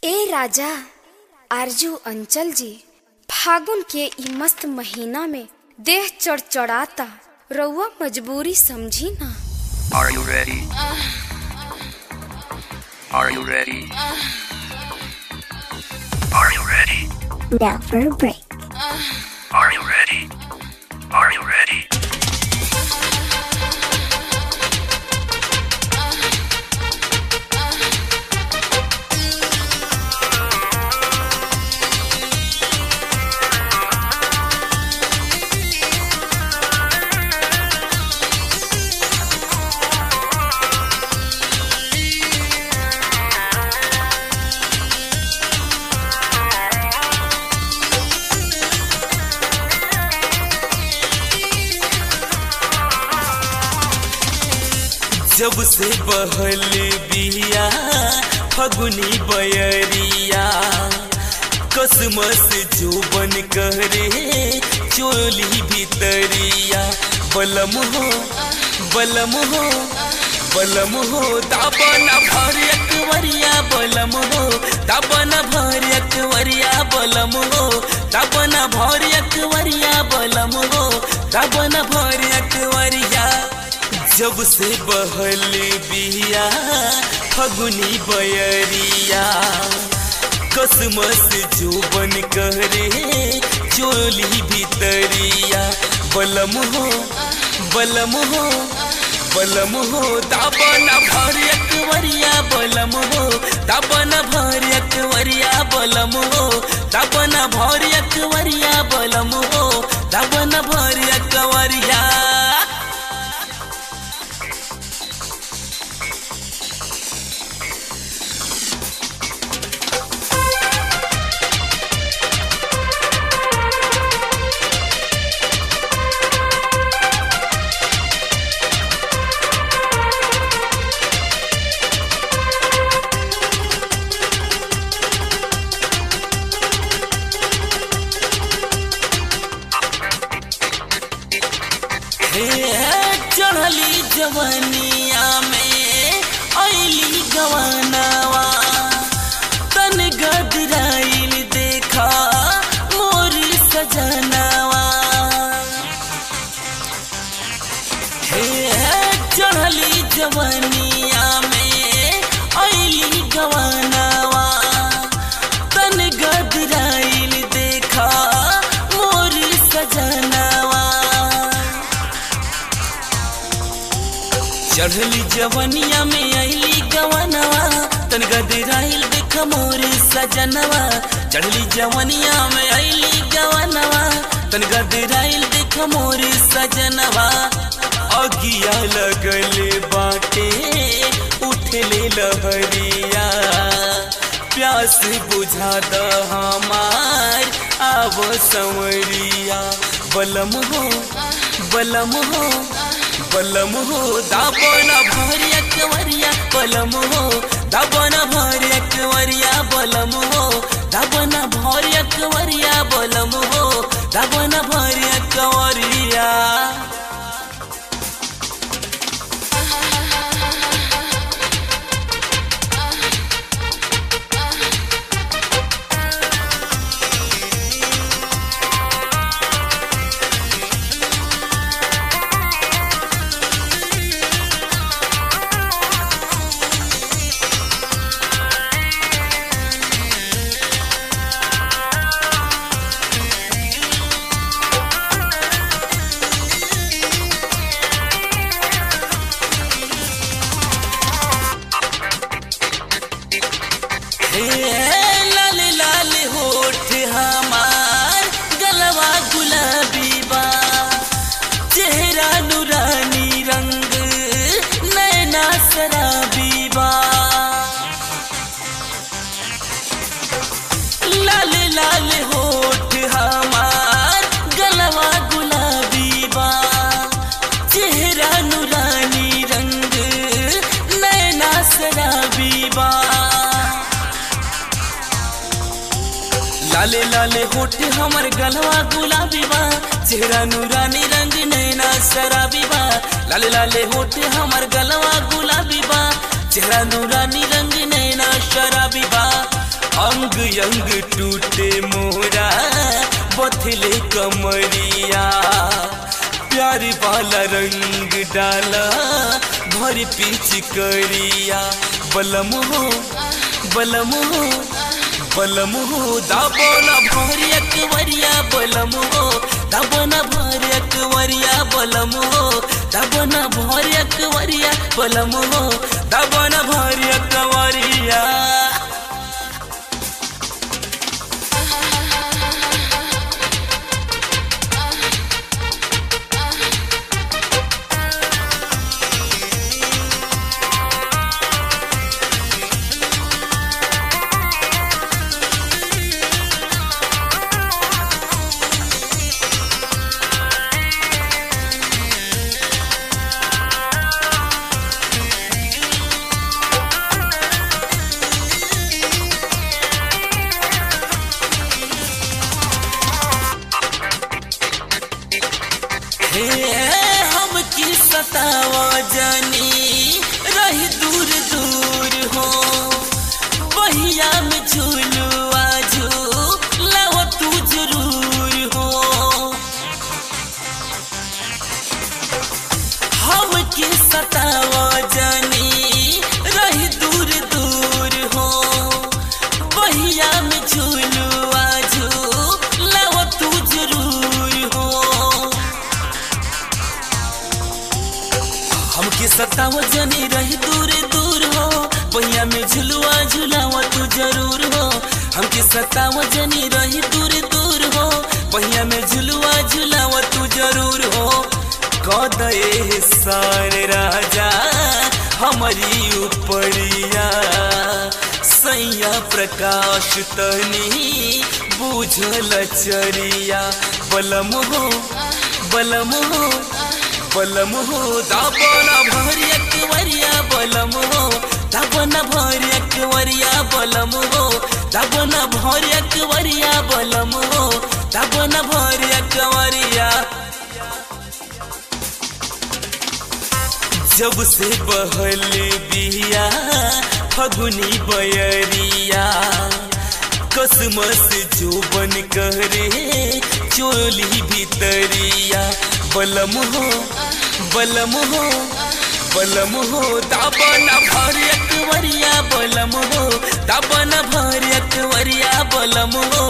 ए राजा आरजू अंचल जी फागुन के ई मस्त महीना में देह चढ़चढ़ाता रउआ मजबूरी समझी ना Are you ready? Are you ready? Are you ready? Now for a break. Are you ready? Are you ready? जब से बहल बिया फगुनी बयरिया कसमस जोबन करे चोली भितरिया बलम हो बलम हो बलम हो दाबन भर अकवरिया बलम हो दाबन भर अकवरिया बलम हो दाबन भर अकवरिया बलम हो दाबन भर अकवरिया जब से बहल बिया फगुनी बयरिया कसमस जोबन करे चोली भितरिया बलम हो बलम हो बलम हो दाबन भर अकवरिया बलम हो दाबन भर अकवरिया बलम हो दाबन भर अकवरिया बलम हो दाबन भर अकवरिया चढ़ली जवनिया में ऐली गवानावा तन गदराइल देखा मोर सजनावा हे चढ़ली जवनिया में ऐली गवानावा तन गदराइल देखा मोर सजनावा चढ़ली जवनिया में अली गवनवा तन गदराइल देख मोर सजनवा चढ़ली जवनिया में अली गवनवा तन गदराइल देख मोर सजनवा अगिया लगल बाटे उठले लहरिया प्यास बुझा द हमार आव संवरिया बलम हो बलम हो बलम हो दाबन भरिया कंवरिया बलम हो दाबन भरिया कंवरिया बलम हो दाबन भरिया कंवरिया बलम हो दाबन भरिया कंवरिया हे लाल लाल होठ हमार गलवा गुलाबी बा चेहरा नूरानी रंग नैना शराबी बा लाल लाल होठ हमार गलवा गुलाबी बा चेहरा नूरानी रंग नैना शराबी बा लाले लाले होठ हमर गलवा गुलाबी बा चेहरा नूरानी रंग नैना शराबी बा लाले लाले होठ हमर गलवा गुलाबी बा चेहरा नूरानी रंग नैना शराबी बा अंग अंग टूटे मोरा बथले कमरिया प्यार वाला रंग डाला भर पीछ करिया बलम हो बलम हो बलम हो दाबोना भरिया कवरिया बलम हो दाबोना भरिया कवरिया बलम हो दाबोना भरिया कवरिया बलम हो दाबोना भरिया कवरिया हे हम की सतावा जानी रही दूर दूर हो बहिया में झूलू आजू लाओ तू जरूर हो हम की सतावा जानी रही दूर दूर हो बहिया में झूलू आजू लाओ तू जरूर हो हमके सताव जनी रही दूर दूर हो पहिया में झुलुआ झुलावा तू जरूर हो हमके सताव जनी रही दूर दूर हो पहिया में झुलुआ झुलावा तू जरूर हो कदे सार राजा हमारी उपरिया सैया प्रकाश तनी बुझल चरिया बलम हो बलम हो बलम हो दाबना भरिया वरिया बलम हो दाबना भरिया वरिया बलम हो दाबना भरिया वरिया बलम हो दाबना भरिया वरिया जब से बहल बिया फगुनी बयरिया कसमस जो बन करे चोली भीतरिया बलम हो बलम हो बलम हो दाबना भरिया वरिया बलम हो दाबना भरिया वरिया बलम हो